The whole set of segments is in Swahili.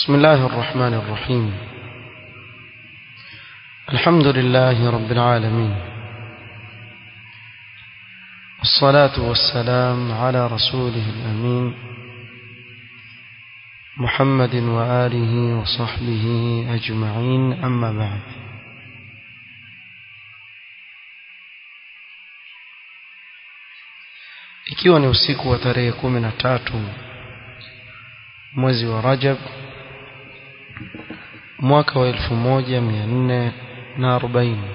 بسم الله الرحمن الرحيم الحمد لله رب العالمين والصلاة والسلام على رسوله الأمين محمد وآله وصحبه أجمعين أما بعد ikiwa ni usiku wa tarehe kumi na tatu mwezi wa Rajab mwaka wa elfu moja mia nne na arobaini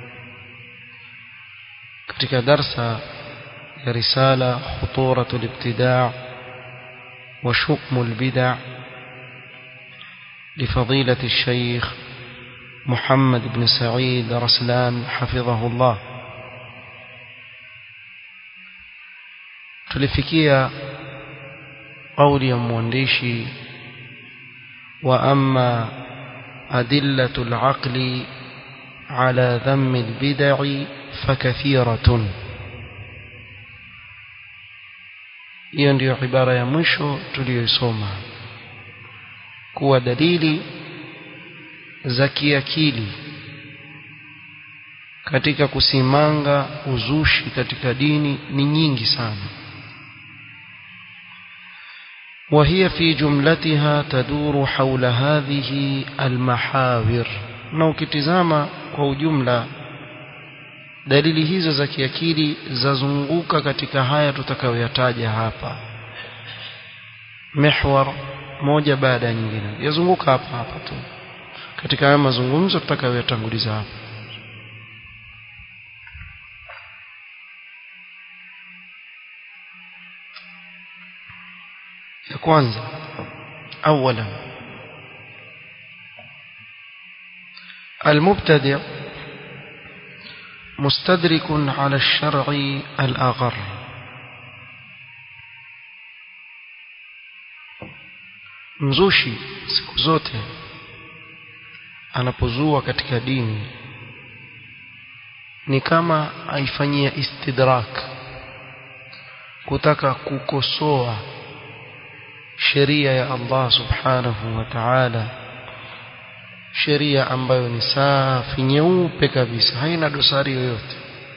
katika darsa ya risala khuturatu libtidaa wa shukmu lbidaa لفضيلة الشيخ محمد بن سعيد رسلان حفظه الله tulifikia قول ya mwandishi وأما أدلة العقل على ذم البدع فكثيرة hiyo ndiyo ibara ya mwisho tuliyoisoma kuwa dalili za kiakili katika kusimanga uzushi katika dini ni nyingi sana وهي في جملتها تدور حول هذه المحاور na ukitizama kwa ujumla dalili hizo za kiakili zazunguka katika haya tutakayoyataja hapa mihwar moja baada ya nyingine yazunguka hapa hapa tu katika haya mazungumzo tutakayoyatanguliza hapa ya kwanza اولا المبتدع مستدرك على الشرع الأغر mzushi siku zote anapozua katika dini ni kama aifanyia istidrak kutaka kukosoa sheria ya Allah subhanahu wa ta'ala sheria ambayo ni safi nyeupe kabisa haina dosari yoyote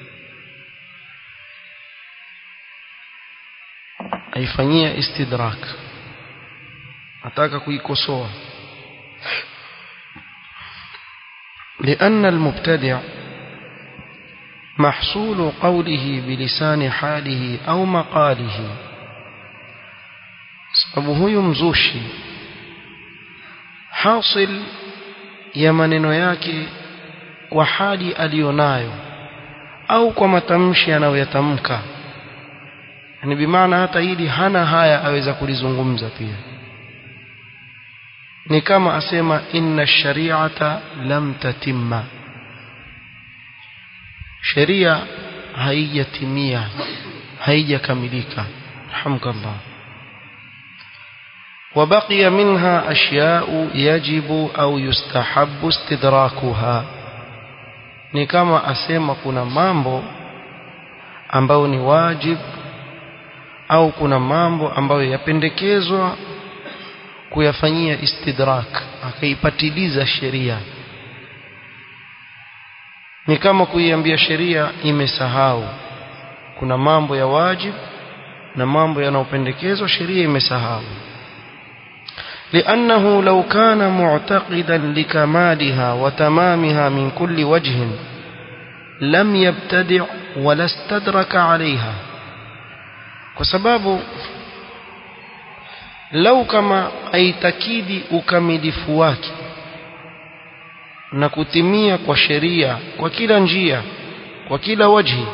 aifanyia istidrak ataka kuikosoa لأن المبتدع محصول قوله بلسان حاله أو مقاله sababu huyu mzushi hasil ya maneno yake kwa hali aliyonayo au kwa matamshi anayoyatamka ni bimaana hata hili hana haya aweza kulizungumza pia ni kama asema inna shari'ata lam tatimma sheria haijatimia haijakamilika alhamdulillah وبقي منها أشياء يجب أو يستحب استدراكها ni kama asema kuna mambo ambayo ni wajib au kuna mambo ambayo yapendekezwa kuyafanyia istidrak akaipatiliza sheria ni kama kuiambia sheria imesahau kuna mambo ya wajib na mambo yanayopendekezwa sheria imesahau لأنه لو كان معتقدا لكمالها وتمامها من كل وجه لم يبتدع ولا استدرك عليها وسبب لو كما aitakidi ukamilifu wake na kutimia kwa sheria kwa kila njia kwa kila wajhi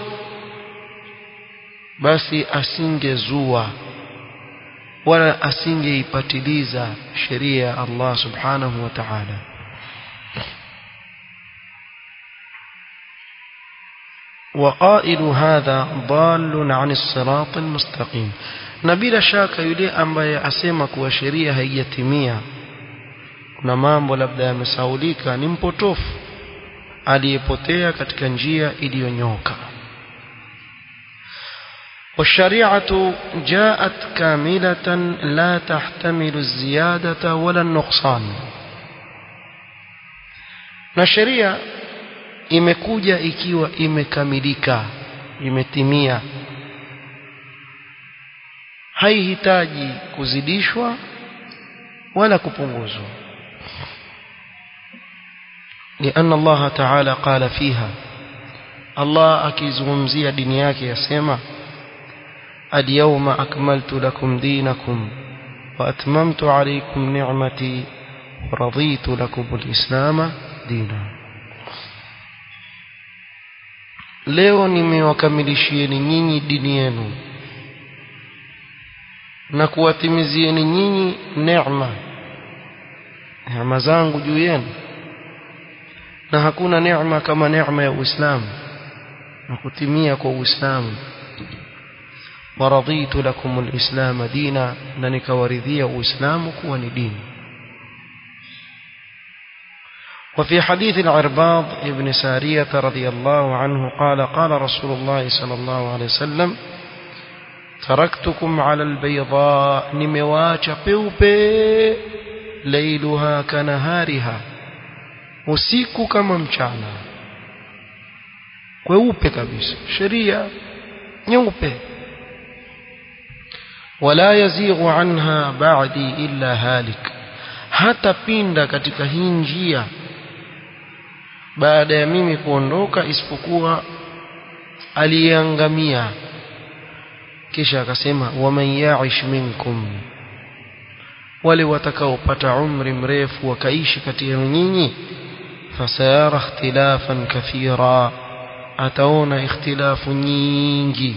basi asingezua wala asingeipatiliza sheria ya Allah subhanahu wa ta'ala وقائل هذا ضال عن الصراط المستقيم na bila shaka yule ambaye asema kuwa sheria haijatimia kuna mambo labda yamesaulika ni mpotofu aliyepotea katika njia iliyonyoka والشريعة جاءت كاملة لا تحتمل الزيادة ولا النقصان na sheria imekuja ikiwa imekamilika imetimia haihitaji kuzidishwa wala kupunguzwa لأن الله تعالى قال فيها الله akizungumzia dini yake yasema اليوم أكملت لكم دينكم وأتممت عليكم نعمتي ورضيت لكم الإسلام دينا leo nimewakamilishieni nyinyi dini yenu na kuwatimizieni nyinyi neema neema zangu juu yenu na hakuna neema kama neema ya Uislamu na kutimia kwa Uislamu ورضيت لكم الإسلام دينا ننك ورذي وإسلام كون دين وفي حديث العرباض ابن سارية رضي الله عنه قال قال رسول الله صلى الله عليه وسلم تركتكم على البيضاء نمواج بيوبي ليلها كنهارها usiku kama mchana kweupe kabisa sheria nyeupe wala yazighu anha ba'di illa halik hata pinda katika hii njia baada ya mimi kuondoka isipokuwa aliangamia kisha akasema waman ya'ish minkum wale watakaopata umri mrefu wakaishi kati ya nyinyi fasayara ikhtilafan kathira ataona ikhtilafu nyingi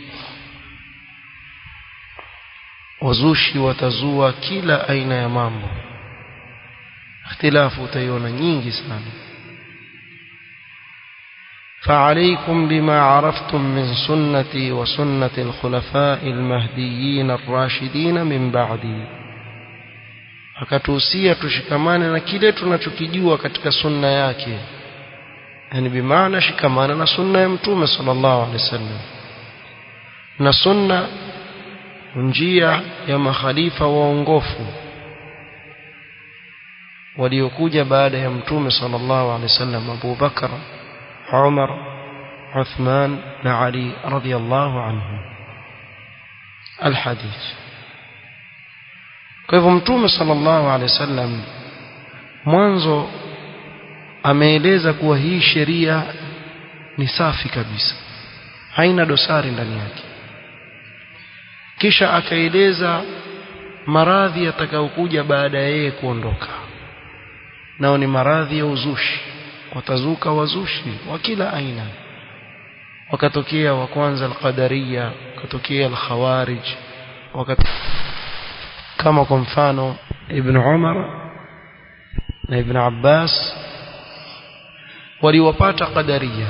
wazushi watazua kila aina ya mambo ikhtilafu utaiona nyingi sana فعليكم بما عرفتم من سنتي وسنة الخلفاء المهديين الراشدين من بعدي akatuhusia tushikamane na kile tunachokijua katika sunna yake yani bimaana shikamana na sunna ya mtume sallallahu alaihi wasallam na sunna njia ya makhalifa waongofu waliokuja baada ya mtume sallallahu alaihi wasallam Abu Bakar Umar Uthman na Ali radhiyallahu anhum alhadith kwa hivyo mtume sallallahu alaihi wasallam mwanzo ameeleza kuwa hii sheria ni safi kabisa haina dosari ndani yake kisha akaeleza maradhi yatakayokuja baada ya yeye kuondoka nao ni maradhi ya uzushi watazuka wazushi wa kila aina wakatokea wa kwanza alqadariya wakatokea alkhawarij wakat kama kwa mfano ibn Umar na ibn Abbas waliwapata qadariya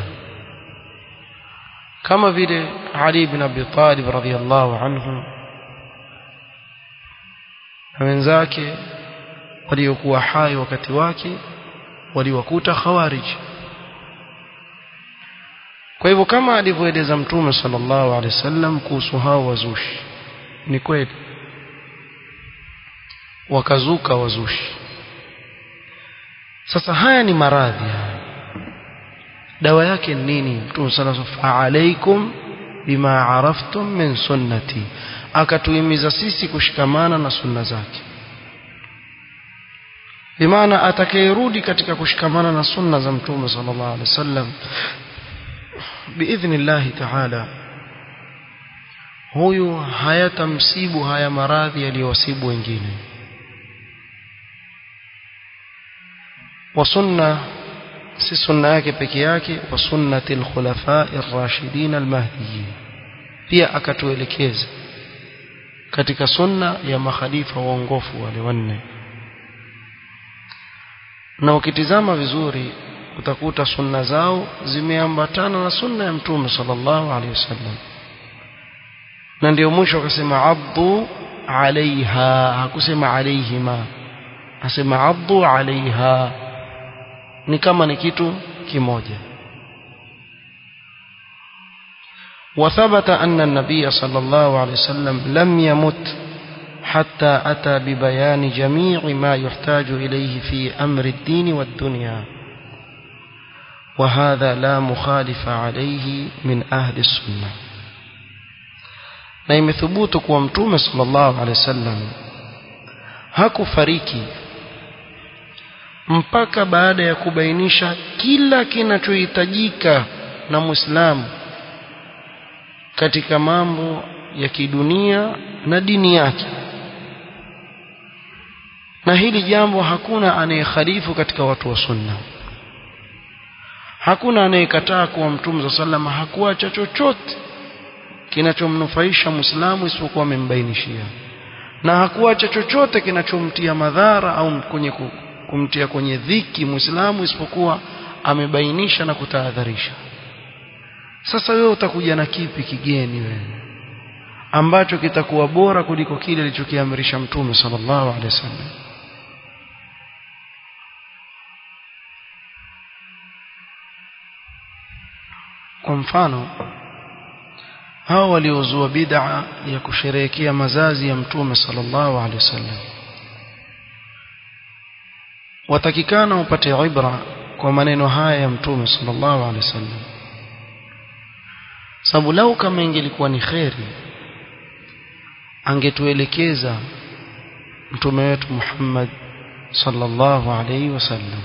kama vile Ali ibn Abi Talib radhiyallahu anhu na wenzake waliokuwa hai wakati wake waliwakuta khawarij kwa hivyo kama alivyoeleza mtume sallallahu alaihi wasallam kuhusu hao wazushi ni kweli wakazuka wazushi sasa haya ni maradhi haya dawa yake ni nini mtume sallallahu alaihi wasallam alaikum bima araftum min sunnati akatuhimiza sisi kushikamana na sunna zake bimaana atakayerudi katika kushikamana na sunna za mtume sallallahu alaihi wasallam biidhnillah taala huyu hayatamsibu haya maradhi yaliyowasibu wengine wa sunna si sunna yake peke yake wa sunnati alkhulafa ar-rashidin al-mahdiyyin pia akatuelekeza katika sunna ya makhalifa waongofu wale wanne na ukitizama vizuri utakuta sunna zao zimeambatana na sunna ya mtume sallallahu alaihi wasallam na ndio mwisho akasema abdu alaiha hakusema alaihima asema abdu alaiha ni kama ni kitu kimoja وثبت أن النبي صلى الله عليه وسلم لم يمت حتى أتى ببيان جميع ما يحتاج إليه في أمر الدين والدنيا وهذا لا مخالف عليه من أهل السنة na imethubutu kuwa mtume sallallahu alaihi wasallam hakufariki mpaka baada ya kubainisha kila kinachohitajika na Muislamu katika mambo ya kidunia na dini yake na hili jambo hakuna anayekhalifu katika watu wa sunna hakuna anayekataa kuwa mtume sallallahu hakuacha chochote kinachomnufaisha Muislamu isipokuwa amembainishia na hakuacha chochote kinachomtia madhara au kwenye kumtia kwenye dhiki Muislamu isipokuwa amebainisha na kutahadharisha sasa wewe utakuja na kipi kigeni wewe ambacho kitakuwa bora kuliko kile alichokiamrisha mtume sallallahu alaihi wasallam kwa mfano hao waliozua bid'a ya kusherehekea mazazi ya mtume sallallahu alaihi wasallam watakikana upate ibra kwa maneno haya ya mtume sallallahu alaihi wasallam sababu lau kama ingelikuwa ni kheri angetuelekeza mtume wetu Muhammad sallallahu alaihi wasallam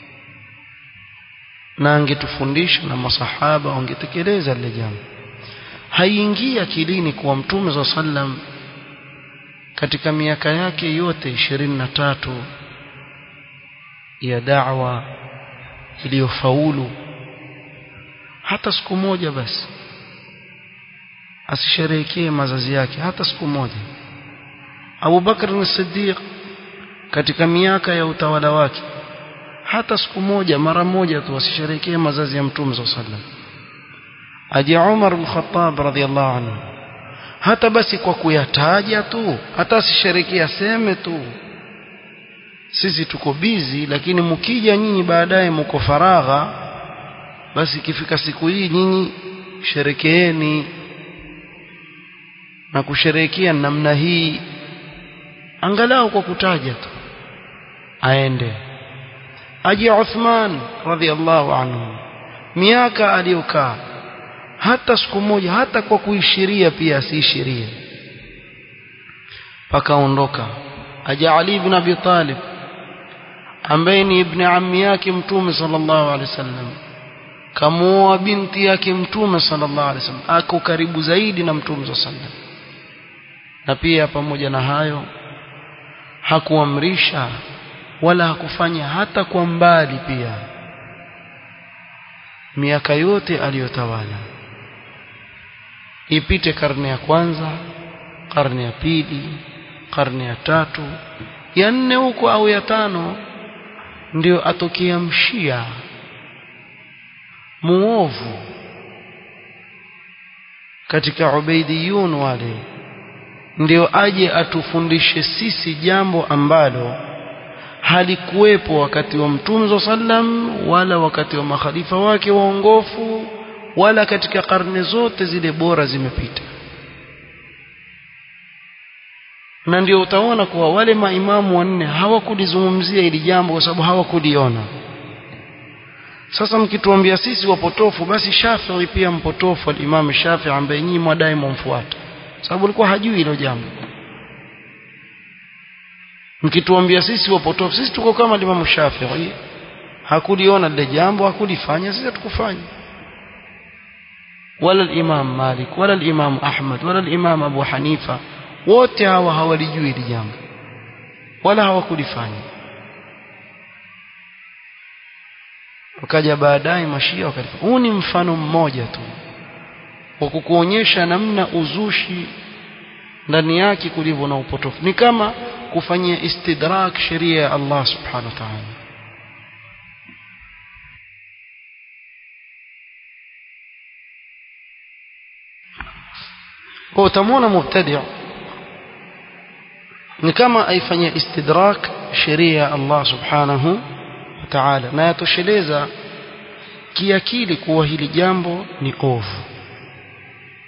na angetufundisha na masahaba wangetekeleza lile jambo haiingii akilini kuwa mtume za sallam katika miaka yake yote ishirini na tatu ya da'wa iliyofaulu hata siku moja basi asisherehekee mazazi yake hata siku moja Abu Bakr as-Siddiq katika miaka ya utawala wake hata siku moja mara moja tu asisherehekee mazazi ya mtume sallallahu alaihi wasallam aje Umar al-Khattab radhiallahu anhu hata basi kwa kuyataja tu hata asisherekea aseme tu sisi tuko bizi lakini mkija nyinyi baadaye mko faragha basi ikifika siku hii nyinyi sherekeeni na kusherehekea namna hii angalau kwa kutaja tu aende aje Uthman radhiallahu anhu miaka aliyokaa hata siku moja hata kwa kuishiria pia asiishirie pakaondoka aja Ali ibn Abi Talib ambaye ni ibn ammi yake mtume sallallahu alaihi wasallam kamuoa binti yake mtume sallallahu alaihi wasallam ako karibu zaidi na mtume sallallahu alaihi wasallam na pia pamoja na hayo hakuamrisha wala hakufanya hata kwa mbali pia miaka yote aliyotawala ipite karne ya kwanza karne ya pili karne ya tatu ya nne huko au ya tano ndio atokea mshia muovu katika ubaidiyun wale ndio aje atufundishe sisi jambo ambalo halikuwepo wakati wa mtume sallam wala wakati wa makhalifa wake waongofu wala katika karne zote zile bora zimepita na ndio utaona kuwa wale maimamu wanne hawakulizungumzia hili jambo kwa sababu hawakuliona sasa mkituambia sisi wapotofu basi Shafi'i pia mpotofu al-Imam Shafi'i ambaye nyinyi mwadai mumfuata sababu alikuwa hajui hilo jambo mkituambia sisi wapotofu sisi tuko kama Imam Shafi'i hakuliona lile jambo hakulifanya sisi hatukufanya wala al-Imam Malik wala al-Imam Ahmad wala al-Imam Abu Hanifa wote hawa hawalijui hili jambo wala hawakulifanya wakaja baadaye mashia wakalifanya huu ni mfano mmoja tu wa kukuonyesha namna uzushi ndani yake kulivyo na upotofu ni kama kufanyia istidrak sheria ya Allah subhanahu wa ta'ala kwa utamwona mubtadi' ni kama aifanyia istidrak sheria ya Allah subhanahu wa ta'ala na yatosheleza kiakili kuwa hili jambo ni ovu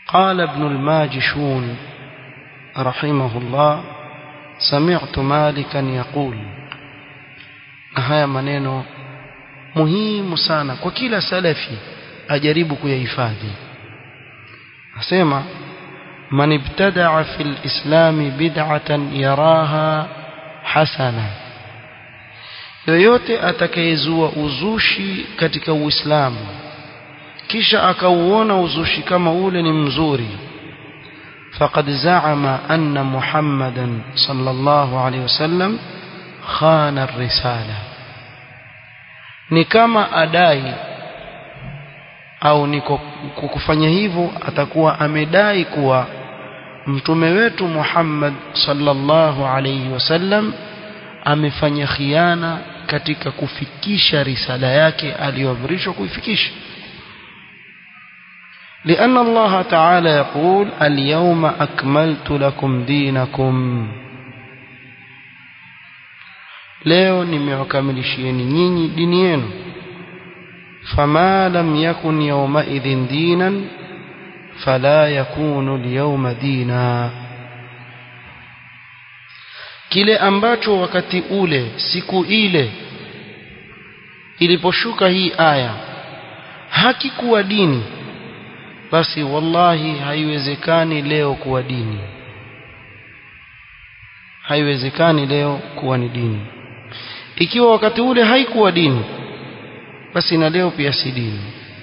قال ابن الماجشون رحمه الله سمعت مالكا يقول haya maneno muhimu sana kwa kila salafi ajaribu kuyahifadhi asema man ibtadaa fi lislami bid'atan yaraha hasana yoyote atakayezua uzushi katika uislamu kisha akauona uzushi kama ule ni mzuri faqad zaama anna muhammadan sallallahu alaihi wasallam khana risala ni kama adai au ni kufanya hivyo atakuwa amedai kuwa mtume wetu Muhammad sallallahu alayhi wasallam amefanya khiana katika kufikisha risala yake aliyoamrishwa kuifikisha لأن الله تعالى يقول اليوم أكملت لكم دينكم leo nimewakamilishieni nyinyi dini yenu fama lam yakun yawmaidhin dinan fala yakunu alyawma dina kile ambacho wakati ule siku ile iliposhuka hii aya hakikuwa dini basi wallahi haiwezekani leo kuwa dini haiwezekani leo kuwa ni dini ikiwa wakati ule haikuwa dini basi na leo pia si dini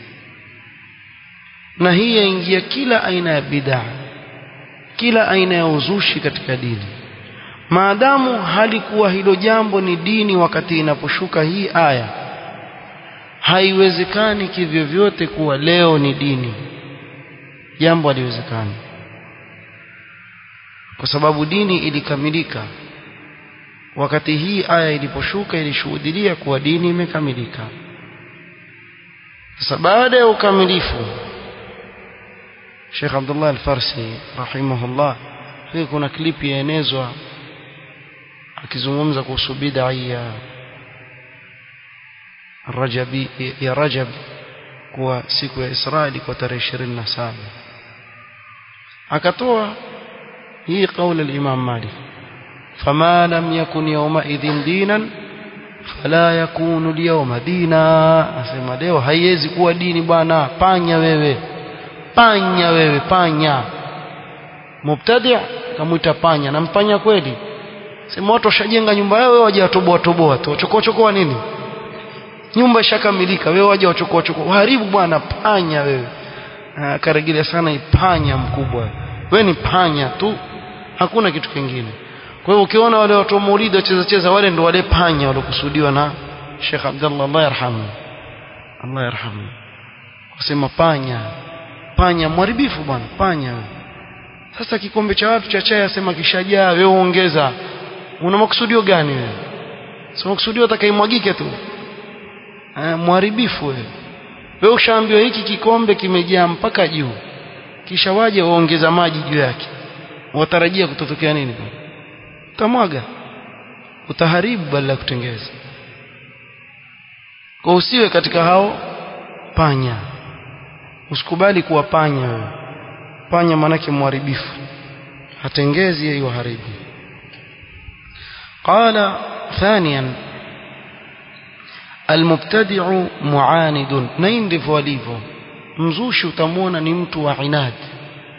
na hii yaingia kila aina ya bid'a kila aina ya uzushi katika dini maadamu halikuwa hilo jambo ni dini wakati inaposhuka hii aya haiwezekani kivyovyote kuwa leo ni dini jambo haliwezekani kwa sababu dini ilikamilika wakati hii aya iliposhuka ilishuhudia kuwa dini imekamilika sasa baada ya ukamilifu Sheikh Abdullah Al-Farsi rahimahullah hii kuna klipi yaenezwa akizungumza kuhusu bid'a ya Rajabi ya Rajab kuwa siku ya Israeli kwa tarehe 27 akatoa hii kauli al-Imam Malik فما لم يكن يومئذ دينا فلا يكون اليوم دينا asema leo haiwezi kuwa dini bwana panya wewe panya wewe panya mubtadi' kamuita panya na mpanya kweli sema watu washajenga nyumba yao wewe waje watoboa toboa tu chokoa chokoa nini nyumba ishakamilika wewe waje wachokoa chokoa haribu bwana panya wewe akarejelea sana ipanya mkubwa wewe ni panya tu hakuna kitu kingine kwa hiyo ukiona wale watu wa maulidi wacheza cheza wale ndo wale panya waliokusudiwa na Sheikh Abdullah Allah yarhamu Allah yarhamu kusema panya panya mharibifu bwana panya sasa kikombe cha watu cha chai asema kishajaa wewe ongeza una makusudio gani wewe sio makusudio atakaimwagike tu eh mharibifu wewe wewe ushaambiwa hiki kikombe kimejaa mpaka juu kisha waje waongeza maji juu yake watarajia kutotokea nini utamwaga utaharibu badala ya kutengeza kwa usiwe katika hao panya usikubali kuwa panya wewe panya manake mharibifu hatengezi hiyo haribu قال ثانيا المبتدع معاند نين ndivyo alivyo mzushi utamwona ni mtu wa inadi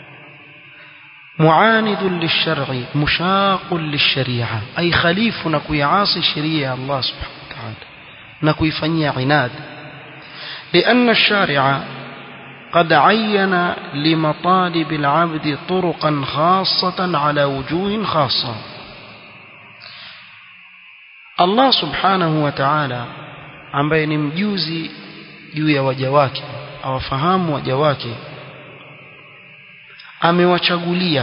معاند للشرع مشاق للشريعة أي خليف نكويعاصي شريعة الله سبحانه وتعالى نكويفني عناد لأن الشارع قد عين لمطالب العبد طرقا خاصة على وجوه خاصة الله سبحانه وتعالى ambaye ni mjuzi juu ya waja wake awafahamu waja wake amewachagulia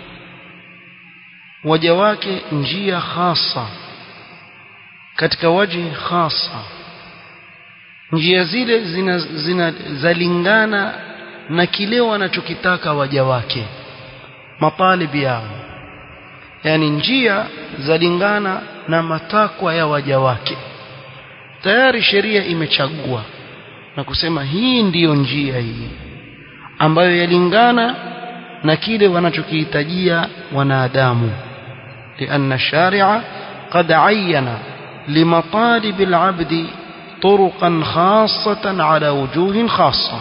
waja wake njia hasa katika waji hasa njia zile zina, zina zalingana na kile wanachokitaka waja wake matalibi yao yani njia zalingana na matakwa ya waja wake tayari sheria imechagua na kusema hii ndiyo njia hii ambayo yalingana na kile wanachokihitajia wanadamu لأن الشارع قد عين لمطالب العبد طرقا خاصة على وجوه خاصة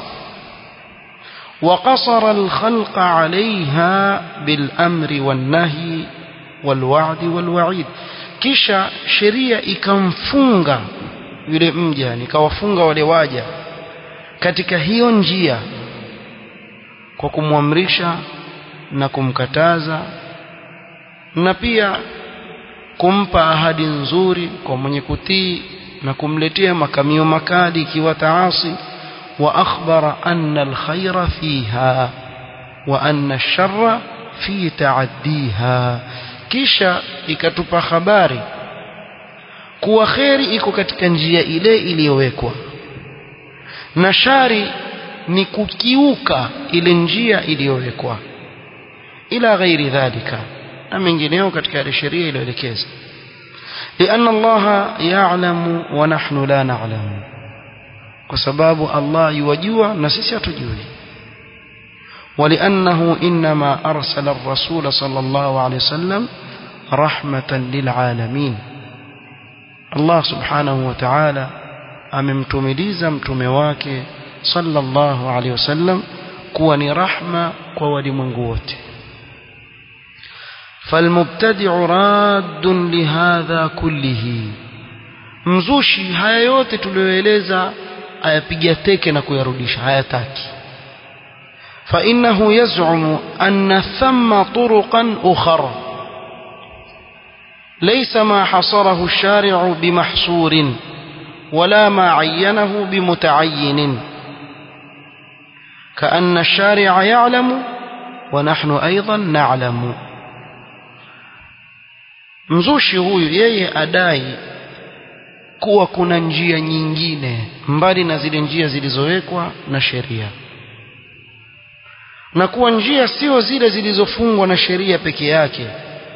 وقصر الخلق عليها بالأمر والنهي والوعد والوعيد kisha sheria ikamfunga yule mja nikawafunga wale waja katika hiyo njia kwa kumwamrisha na kumkataza na pia kumpa ahadi nzuri kwa mwenye kutii na kumletea makamio makali ikiwa taasi wa akhbara anna alkhayra fiha wa anna ash-sharra fi ta'addiha kisha ikatupa habari kuwa kheri iko katika njia ile iliyowekwa na shari ni kukiuka ile njia iliyowekwa ila ghairi dhalika na mengineo katika ile sheria iliyoelekeza لأن الله يعلم ونحن لا نعلم وسباب الله يوجوا نسيس تجوي ولأنه إنما أرسل الرسول صلى الله عليه وسلم رحمة للعالمين الله سبحانه وتعالى amemtumiliza mtume wake sallallahu alaihi wasallam kuwa ni rahma kwa walimwengu wote falmubtadi'u raddun lihadha kullihi mzushi haya yote tuliyoeleza ayapiga teke na kuyarudisha hayataki فإنه يزعم أن ثم طرقا أخرى ليس ما حصره الشارع بمحصور ولا ما عينه بمتعين كأن الشارع يعلم ونحن أيضا نعلم mzushi huyu yeye adai kuwa kuna njia nyingine mbali na zile njia zilizowekwa na sheria na kuwa njia sio zile zilizofungwa na sheria peke yake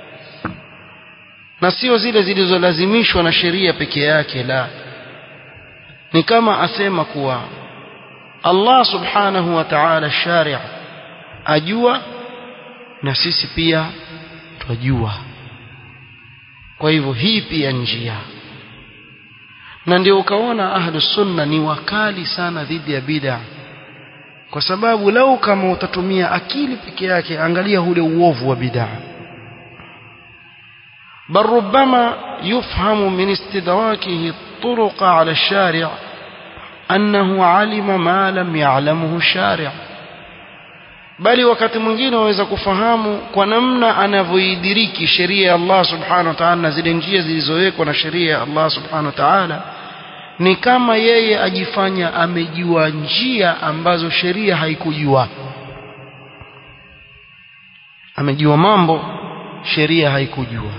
na sio zile zilizolazimishwa na sheria peke yake la ni kama asema kuwa Allah subhanahu wa ta'ala shari' ajua na sisi pia twajua kwa hivyo hii pia njia na ndio ukaona ahlus sunna ni wakali sana dhidi ya bid'a kwa sababu lau kama utatumia akili peke yake angalia ule uovu wa bid'a بل ربما يفهم من استدراكه الطرق على الشارع أنه علم ما لم يعلمه الشارع bali wakati mwingine waweza kufahamu kwa namna anavyoidiriki sheria ya Allah subhanahu wa ta'ala na zile njia zilizowekwa na sheria ya Allah subhanahu wa ta'ala ni kama yeye ajifanya amejua njia ambazo sheria haikujua amejua mambo sheria haikujua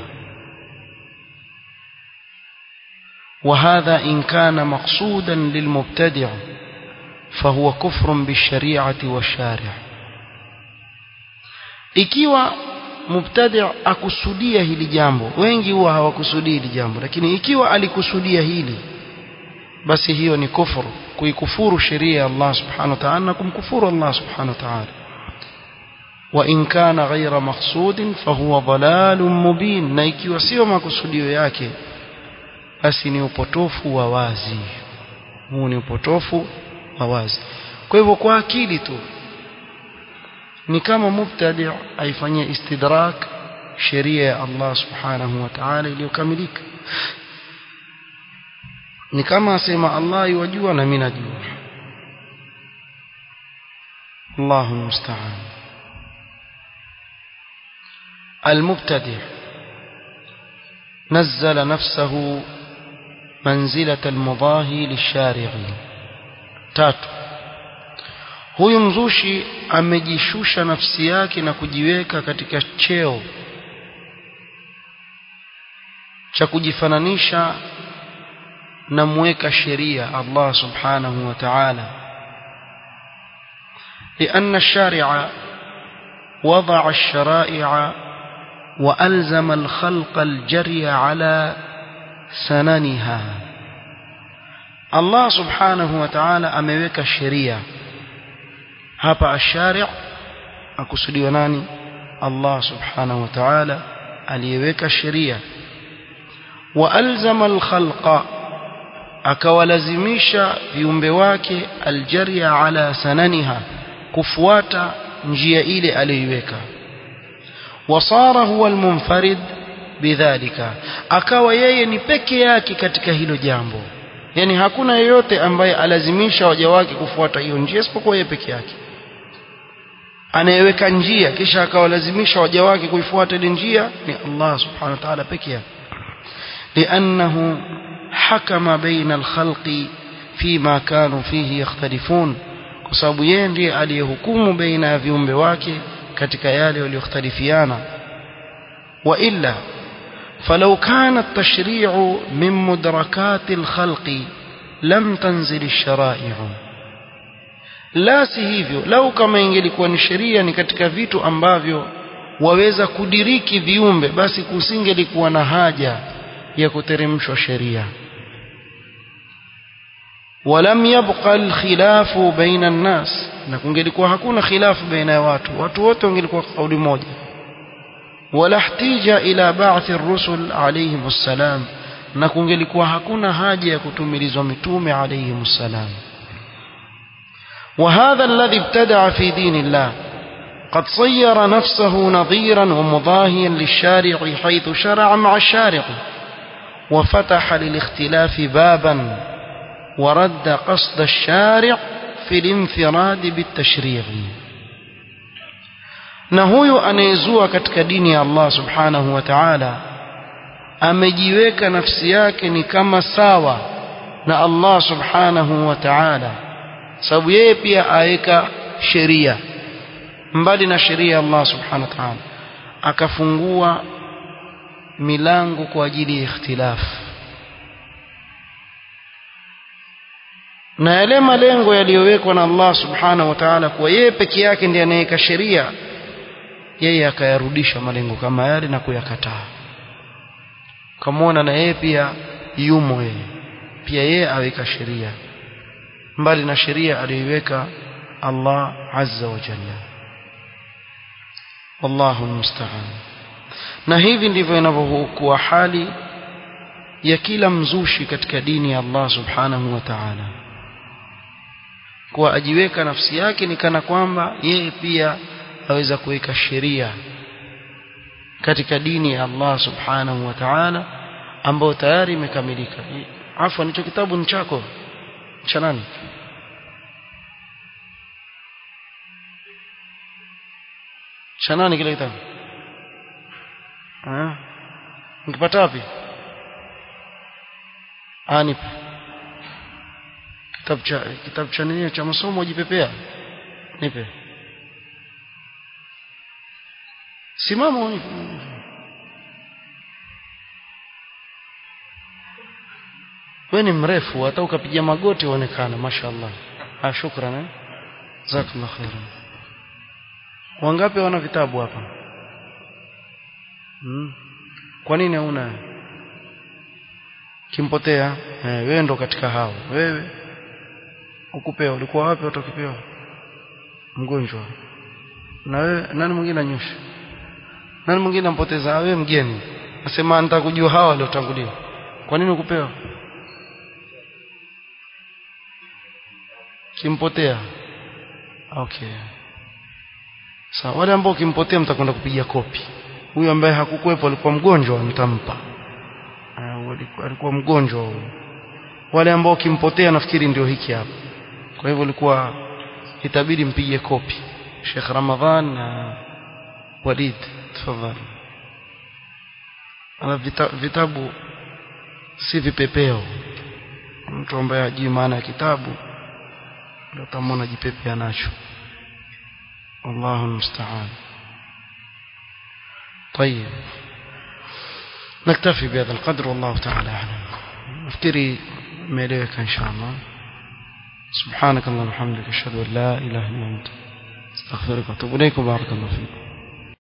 وهذا إن كان مقصودا للمبتدع فهو كفر بالشريعة والشارع ikiwa mubtadi' akusudia hili jambo wengi huwa hawakusudii hili jambo lakini ikiwa alikusudia hili basi hiyo ni kufuru kuikufuru sheria ya Allah subhanahu wa ta'ala na kumkufuru Allah subhanahu wa ta'ala wa in kana ghayra maqsudin fahuwa dhalalun mubin na ikiwa sio makusudio yake basi ni upotofu wa wazi huu ni upotofu wa wazi kwa hivyo kwa akili tu ni kama mubtadi aifanyia istidrak sheria ya Allah subhanahu wa ta'ala iliyokamilika ni kama asema Allah yajua na mimi najua Allahu musta'an المبتدع نزل نفسه منزلة المضاهي للشارع tatu huyu mzushi amejishusha nafsi yake na kujiweka katika cheo cha kujifananisha na mweka sheria Allah subhanahu wa ta'ala لأن الشارع وضع الشرائع وألزم الخلق الجري على سننها الله سبحانه وتعالى ameweka sheria hapa ashari' akusudiwa nani Allah subhanahu wa ta'ala aliyeweka sheria wa alzama alkhalqa akawalazimisha viumbe wake aljaria ala sananiha kufuata njia ile aliyoiweka wasara huwa almunfarid bidhalika akawa yeye ni peke yake katika hilo jambo yani hakuna yeyote ambaye alazimisha waja wake kufuata hiyo njia isipokuwa yeye peke yake anayeweka njia kisha akawalazimisha waja wake kuifuata ile njia ni Allah subhanahu wa ta'ala peke yake لأنه حكم بين الخلق فيما كانوا فيه يختلفون kwa sababu yeye ndiye aliyehukumu baina ya viumbe wake katika yale waliyokhtalifiana wa illa فلو كان التشريع من مدركات الخلق لم تنزل الشرائع la si hivyo lau kama ingelikuwa ni sheria ni katika vitu ambavyo waweza kudiriki viumbe basi kusingelikuwa na haja ya kuteremshwa sheria ولم يبقى الخلاف بين الناس na kungelikuwa hakuna khilafu baina ya watu watu wote wangelikuwa kauli moja wala ihtija ila ba'thi ar-rusul alayhim assalam na kungelikuwa hakuna haja ya kutumilizwa mitume alayhim assalam وهذا الذي ابتدع في دين الله قد صير نفسه نظيرا ومضاهيا للشارع حيث شرع مع الشارع وفتح للاختلاف بابا ورد قصد الشارع في الانفراد بالتشريع na huyo anayezua katika dini ya Allah subhanahu wa ta'ala amejiweka nafsi yake ni kama sawa na Allah subhanahu wa ta'ala sababu yeye pia aweka sheria mbali na sheria ya Allah subhanahu wa ta'ala akafungua milango kwa ajili ya ikhtilafu na yale malengo yaliyowekwa na Allah subhanahu wa ta'ala kwa yeye peke yake ndiye anayeweka sheria yeye akayarudisha malengo kama yale na kuyakataa kamwona na yeye pia yumo yeye pia yeye aweka sheria mbali na sheria aliyoiweka Allah azza wa jalla wallahu musta'an na hivi ndivyo inavyokuwa hali ya kila mzushi katika dini ya Allah subhanahu wa ta'ala kwa ajiweka nafsi yake ni kana kwamba yeye pia aweza kuweka sheria katika dini ya Allah subhanahu wa ta'ala ambayo tayari imekamilika afwan hicho kitabu ni chako cha nani cha nani kile kitabu ah nikipata wapi ani kitabu cha kitabu cha nini cha masomo jipepea nipe simama unipe wewe ni mrefu hata ukapiga magoti uonekana mashaallah ah shukran eh jazakallah khairan wangapi wana vitabu hapa hmm. kwa nini hauna kimpotea eh, wewe ndo katika hao wewe ukupewa ulikuwa wapi utakipewa mgonjwa na wewe nani mwingine anyosha nani mwingine ampoteza wewe mgeni nasema nataka kujua hawa waliotangulia kwa nini ukupewa kimpotea okay sawa wale ambao kimpotea mtakwenda kupiga kopi huyu ambaye hakukuwepo alikuwa mgonjwa mtampa uh, alikuwa mgonjwa huyo wale ambao kimpotea nafikiri ndio hiki hapa kwa hivyo ilikuwa itabidi mpige kopi Sheikh Ramadhan na Walid tafadhali ana vita, vitabu si vipepeo mtu ambaye hajui maana ya kitabu ndio tamona jipepea nacho والله المستعان طيب نكتفي بهذا القدر والله تعالى أعلم افتري ميليك إن شاء الله سبحانك اللهم وبحمدك أشهد أن لا إله إلا أنت استغفرك وأتوب إليك وبارك الله فيك